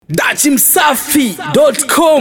dachimsafi.com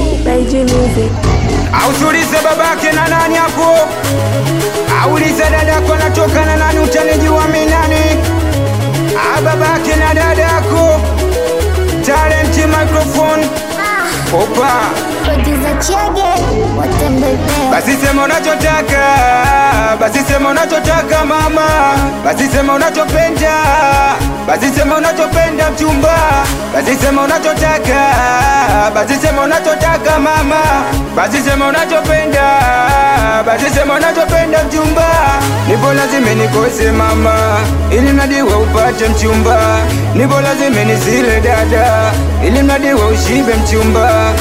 Ausulize babake na nani hapo, aulize dadako natoka na nani, utanijua mi nani? Ah, babake na dadako, talent microphone opa, Producer Chege, watembelea basi sema unachotaka, basi sema unachotaka mama, basi sema unachopenda, basi sema unachopenda mchumba, basi sema unachotaka, basi sema unachotaka mama, basi sema unachopenda, basi sema unachopenda mchumba, nipo lazima nikose mama, ili mradi we upate mchumba, nipo lazima nisile dada, ili mradi we ushibe mchumba.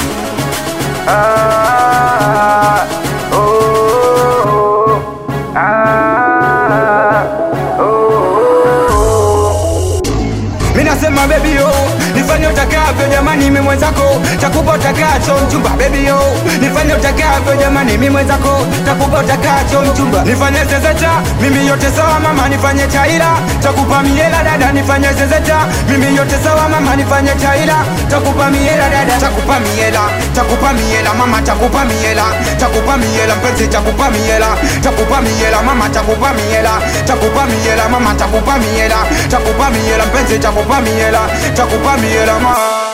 Ah, oh, ah, oh. Mi nasema baby yo, nifanye utakavyo jamani, mimi mwenzako takupa utakacho mchumba. Baby yo, nifanye utakavyo jamani, mimi mwenzako takupa utakacho mchumba. Nifanye zezeta, mimi yote sawa mama, nifanye chaila takupa miela dada, nifanye zezeta, mimi yote sawa mama, nifanye chaila takupa miela dada, takupa miela, takupa miela mama, takupa miela, takupa miela mpenzi, takupa miela, takupa miela mama, takupa miela, takupa miela mama, takupa miela, takupa miela mpenzi, takupa miela, takupa miela mama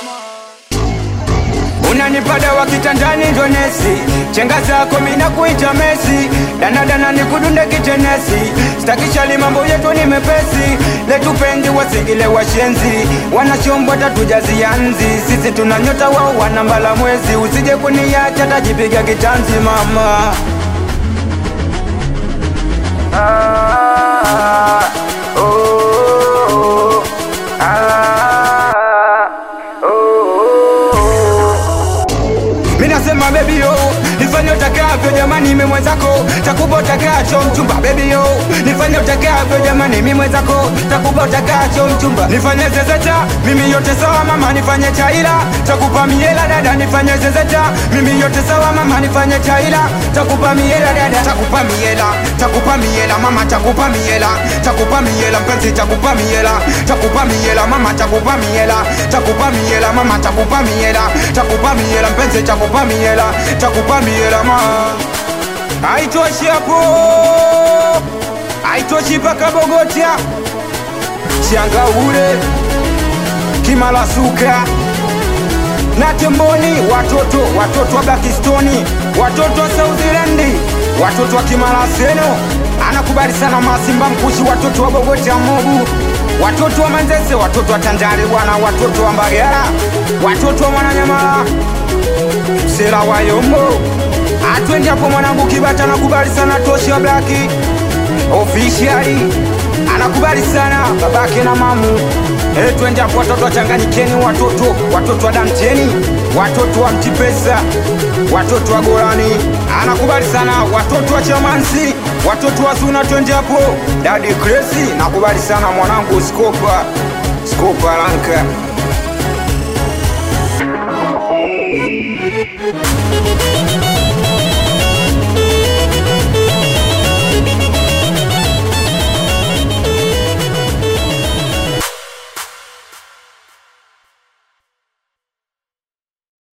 unanipada wa kitandani ndo nesi chenga zako mina kuita mesi danadana nikudunde kitenesi stakishali mambo yetu ni mepesi letupendi wasingile washenzi wanashombwa tatujazianzi sisi tuna nyota wao wanambala mwezi usije kuniacha tajipiga kitanzi mama ah, oh, ah, oh. Mi nasema baby yo, nifanye utakavyo jamani, mimi mwenzako takupa utakacho mchumba. Baby yo, nifanye utakavyo jamani, mimi mwenzako takupa utakacho mchumba. Nifanye zezeta, mimi yote sawa mama, nifanye chaila takupa miela dada, nifanye zezeta, mimi yote sawa mama, nifanye chaila takupa miela dada, takupa miela, takupa miela mama, takupa miela, takupa miela mpenzi, takupa miela, takupa miela mama, takupa miela, takupa miela mama, takupa miela, takupa miela mpenzi, takupa miela, takupa miela mama. Haitoshi hapo, haitoshi mpaka Bogota, Changaule, Kimalasuka na Temboni, watoto watoto wa Bakistoni, watoto wa South Zealand, watoto wa Kimalaseno, anakubali sana Masimba Mkushi, watoto wa Bogota Mobu, watoto wa Manzese, watoto wa Tanjari bwana, watoto wa Mbagala, watoto wa Mwananyamala, Sela wa Yombo, atwendi hapo mwanangu Kibata, anakubali sana Toshi wa Blaki officially anakubali sana babake na mamu e, twende hapo watoto wachanganyikeni, watoto watoto wa Damteni, watoto wa Mtipesa, watoto wa Golani, anakubali sana watoto wa Chamansi, watoto wa Zuna, twende hapo dadi Kresi, nakubali sana mwanangu Skopa Skopa Lanka